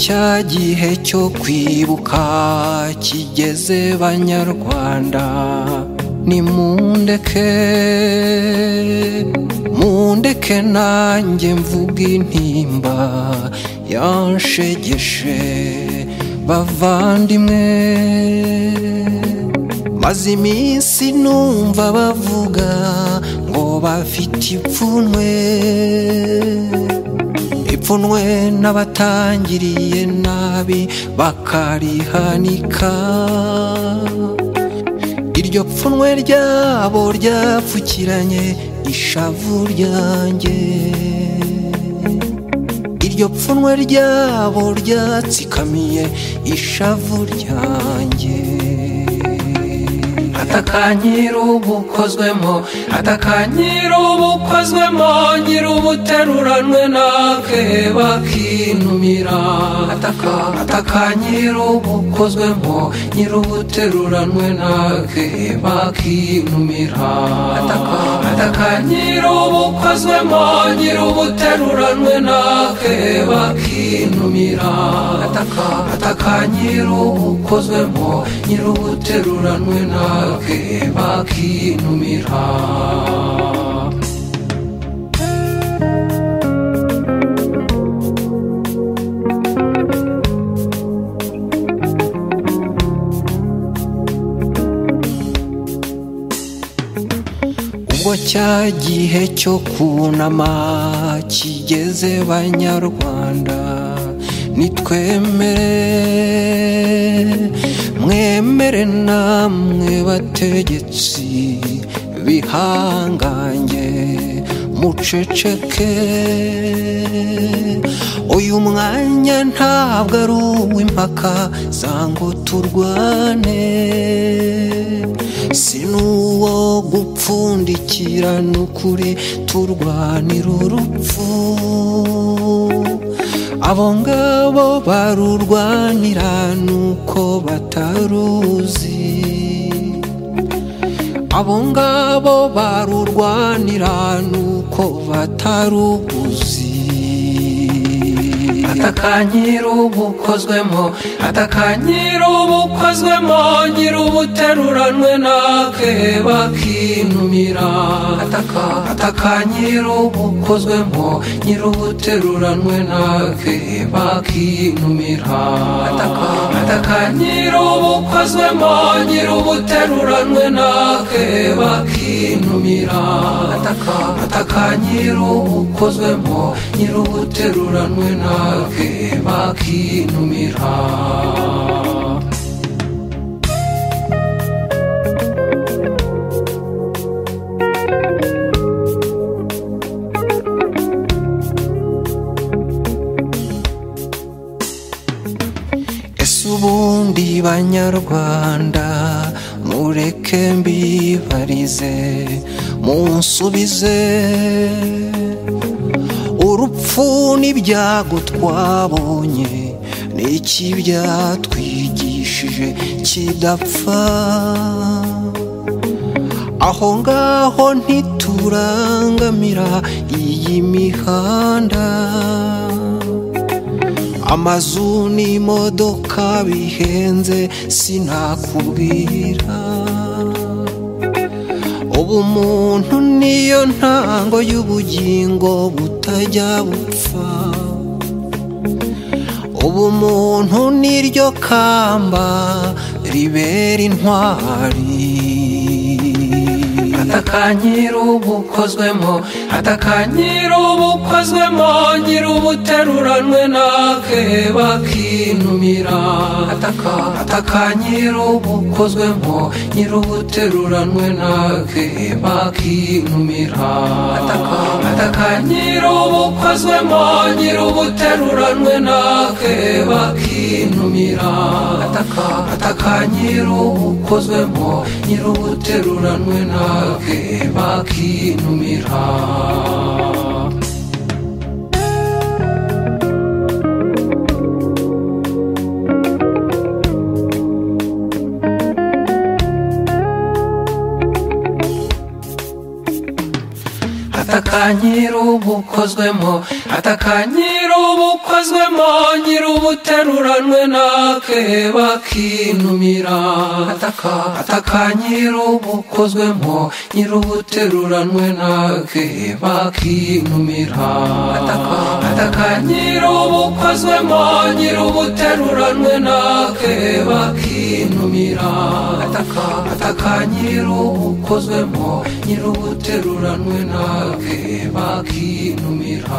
cya gihe cyo kwibuka kigeze banyarwanda nimundeke mundeke nanjye mvuga intimba yanshegeshe bavandimwe maze iminsi numva bavuga ngo bafite ipfunwe ipfunwe n'abatangiriye nabi bakarihanika iryo pfunwe ryabo ryapfukiranye ishavu ryanjye iryo pfunwe ryabo ryatsikamiye ishavu ryanjye atakanyira ubukozwemo atakanyira ubukozwemo nyiri ubuteruranwe nake bakinumira ataka atakanyira ubukozwemo nyiri ubuteruranwe nake bakinumira ataka atakanyira ubukozwemo nyiri ubuteruranwe nake bakinumira ataka atakanyira ubukozwemo nyiri ubuteruranwe nake ke bakinumira ubwo cya gihe cyo kunama kigeze banyarwanda nitwemere mwemere namwe bategetsi bihangange muceceke uyu mwanya ntabwo ari uw'impaka zango turwane si n'uwo gupfundikira n'ukuri turwanira urupfu abo ngabo barurwanira nuko bataruzi abo ngabo barurwanira nuko bataruguzi atakanyira ubukozwemo atakanyira ubukozwemo nyiri ubuteruranwe nake bakinumira ataka atakanyira ubukozwemo nyiri ubuteruranwe nake bakinumira ataka atakanyira ubukozwemo nyiri ubuteruranwe nake bakinumira ataka atakanyira ubukozwemo nyiri ubuteruranwe nake ke bakinumira ese ubundi banyarwanda mureke mbibarize munsubize urupfu n'ibyago twabonye ni iki byatwigishije kidapfa aho ngaho ntiturangamira iyi mihanda amazu n'imodoka bihenze sinakubwira ubumuntu niyo ntango y'ubugingo butajya bupfa ubumuntu niryo kamba ribera intwari atakanyira ubukozwemo atakanyira ubukozwemo nyiri ubuteruranwe nake bakinumira ataka atakanyira ubukozwemo nyiri ubuteruranwe nake bakinumira ataka atakanyira ubukozwemo nyiri ubuteruranwe nake bakinumira ataka atakanyira ubukozwemo nyiri ubuteruranwe nake ke bakinumira atakanyira ubukozwemo atakanyira nyir'ubukozwemo nyir'ubuteruranwe nake bakintumira ataka ataka nyir'ubukozwemo nyir'ubuteruranwe nake bakintumira ataka ataka nyir'ubukozwemo nyir'ubuteruranwe nake bakintumira ataka ataka nyir'ubukozwemo nyir'ubuteruranwe nake bakintumira